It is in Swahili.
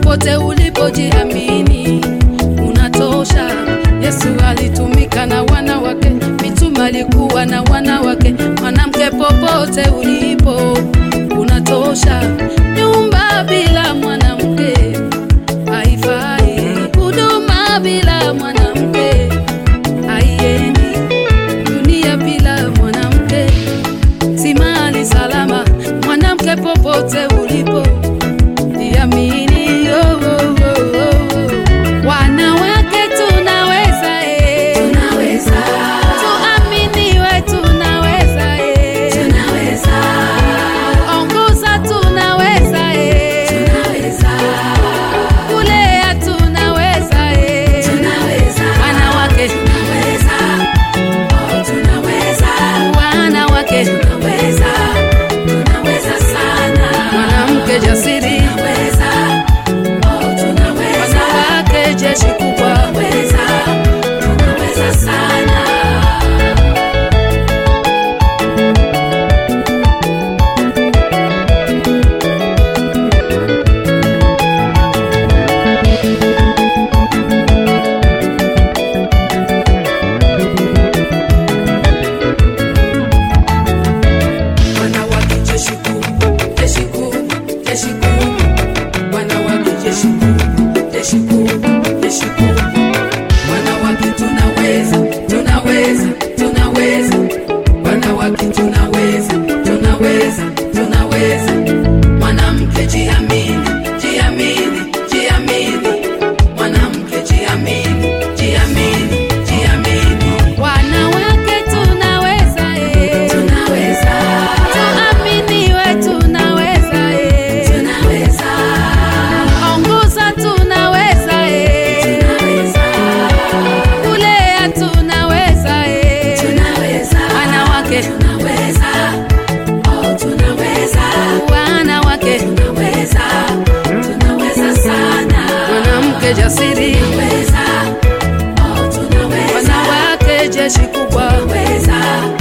popote ulipojiamini unatosha. Yesu alitumika na wanawake, mitume alikuwa na wanawake. Mwanamke, popote ulipo unatosha. Nyumba bila mwanamke haifai, huduma bila mwanamke haiendi, dunia bila mwanamke si mahali salama. Mwanamke, popote ulipo jiamini. Oh, oh, oh, oh. Wanawake tunaweza, eh. Tuaminiwe, tunaweza, eh. Ongoza, tunaweza, eh. Kulea, tunaweza, eh. Wanawake, wanawake, mwanamke jasiri, wanawake jeshi kubwa. Wanawake jeshi kubwa, jeshi kubwa, jeshi kubwa. Wanawake jeshi kubwa, jeshi kubwa, jeshi kubwa. Wanawake tunaweza, tunaweza, tunaweza. Wanawake tunaweza, tunaweza, tunaweza. Mwanamke jiamini, jiamini, jiamini. Mwanamke jiamini, jiamini, jiamini. Wanawake tunaweza, eh. Tuaminiwe, tunaweza, eh. Ongoza, tunaweza, eh. Kulea, tunaweza, eh. Wanawake, wanawake, mwanamke jasiri, wanawake jeshi kubwa.